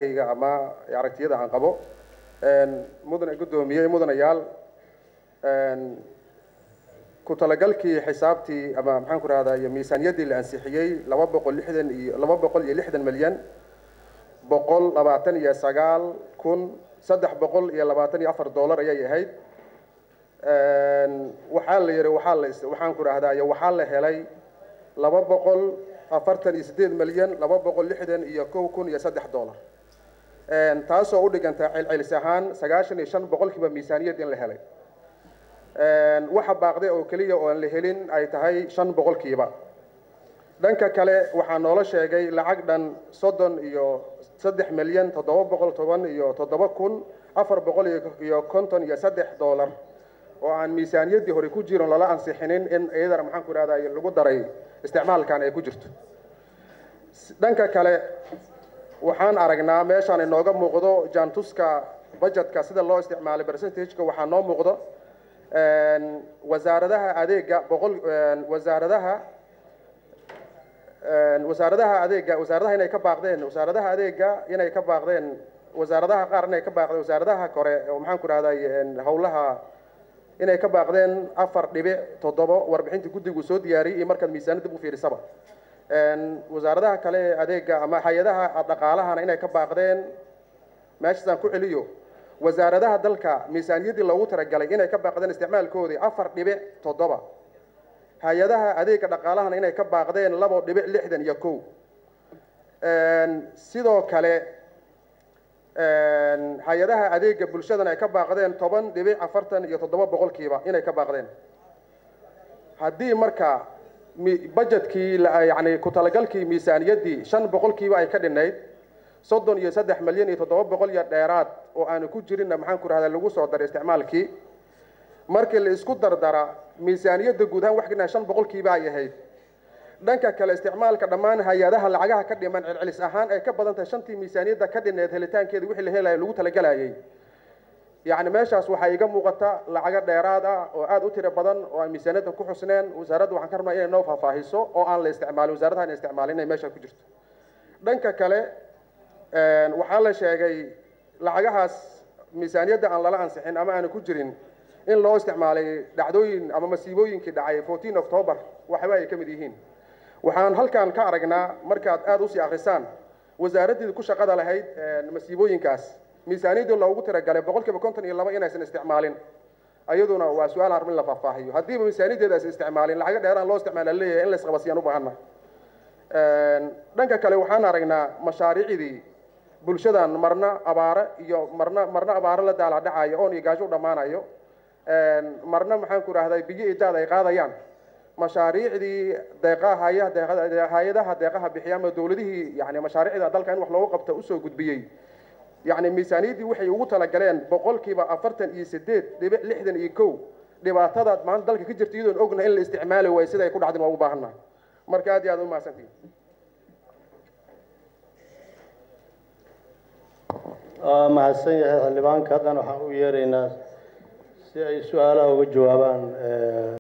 ama aragtiyada aan qabo mudane guddoomiye mudanayaal ku talagalkii xisaabtii ama maxaan ku rahdaa iyo miisaaniyaddii la ansixiyey laba boqol lixdan iyo laba boqol iyo lixdan milyan boqol labaatan iyo sagaal kun saddex boqol iyo labaatan iyo afar dollar ayay ahayd waxaa la yihi waxaa la waxaan ku rahdaa iyo waxaa la helay laba boqol afartan iyo siddeed milyan laba boqol lixdan iyo kow kun iyo saddex dollar taasoo u dhiganta celcelis ahaan sagaashan iyo shan boqolkiiba miisaaniyad in la helay waxa baaqday oo keliya oo aan la helin ay tahay shan boqolkiiba dhanka kale waxaa noola sheegay lacag dhan soddon iyo saddex milyan toddoba boqol toban iyo toddoba kun afar boqol iyo konton iyo saddex dollar oo aan miisaaniyaddii hore ku jirin lala ansixinin in iyadana maxaan ku ihahdaa lagu daray isticmaalkan ay ku jirto dhanka kale waxaan aragnaa meeshaan inooga muuqdo jaantuska budgetka sida loo isticmaalay percentageka waxaa noo muuqdo wasaaradaha adeega boqol wasaaradaha wasaaradaha adeega wasaaradaha inay ka baaqdeen wasaaradaha adeega inay ka baaqdeen wasaaradaha qaar inay ka baaqdeen wasaaradaha kore oo maxaan ku rahday howlaha inay ka baaqdeen afar dhibic toddobo warbixintii guddigu soo diyaariyey iyo markaad miisaanadib u fiirisaba wasaaradaha kale ee adeega ama hay-adaha dhaqaalahana inay ka baaqdeen meeshaasaan ku celiyo wasaaradaha dalka miisaaniyaddii loogu talagalay inay ka baaqdeen isticmaalkoodii afar dhibic toddoba hay-adaha adeega dhaqaalahana inay ka baaqdeen labo dhibic lixdan iyo kow sidoo kale hay-adaha adeega bulshadana ay ka baaqdeen toban dhibic afartan iyo toddoba boqolkiiba inay ka baaqdeen haddii marka budgetkii yani ku talagalkii miisaaniyaddii shan boqolkiiba ay ka dhinayd soddon iyo saddex milyan iyo toddoba boqol iyo dheeraad oo aanu ku jirinna maxaan ku rahdaa lagu soo daray isticmaalkii markii la isku dardara miisaaniyadda guud ahaan wax ka shan boqolkiiba ay ahayd dhanka kale isticmaalka dhammaan hay-adaha lacagaha ka dhiman celcelis ahaan ay ka badan tahay shantii miisaaniyadda ka dhineed helitaankeeda wixii la helaya lagu talagalayay yacni meeshaas waxaa iga muuqata lacago dheeraad ah oo aada u tiro badan oo aan miisaaniyadda ku xusneen wasaaradda waxaan ka rabnaa inay noo faahfaahiso oo aan la isticmaalin wasaaradaha ina isticmaalin inay meesha ku jirto dhanka kale waxaa la sheegay lacagahaas miisaaniyadda aan lala ansixin ama aanu ku jirin in loo isticmaalay dhacdooyin ama masiibooyinkii dhacay fourteen october waxba ay ka mid yihiin waxaan halkan ka aragnaa markaad aada usii akrisaan wasaaraddii ku shaqada lahayd masiibooyinkaas miisaaniyaddii loogu tiragalay boqolkiiba konton iyo laba inaysan isticmaalin ayaduna waa su-aal harma in la faahfaahiyo haddiiba miisaaniyaddeeda aysan isticmaalin lacago dheeraan loo isticmaala leeyahay in la isqabasiyaan u baahana dhanka kale waxaan aragnaa mashaariicdii bulshadan marna abaare iyo marna marna abaare la daalaadhacayo oon iyo gaajo u dhammaanayo marna maxaan ku rahday biyo iyo daad ay qaadayaan mashaariicdii deeqaha hay-adaha deeqaha bixiya ama dowladihii yani mashaariicda dalka in wax loogu qabto usoo gudbiyey yani miisaaniyaddii waxay ugu talagaleen boqolkiiba afartan iyo sideed dhibic lixdan iyo kow dhibaatadaad maanta dalka ka jirta iyadoon ogna in la isticmaali waayo sida ay ku dhacdin waa u baahannaha marka aad iyo aad u mahadsantihin waa mahadsan yahay xildhibaanka haddana waxaan u yeeraynaa si ay su-aalaha uga jawaabaan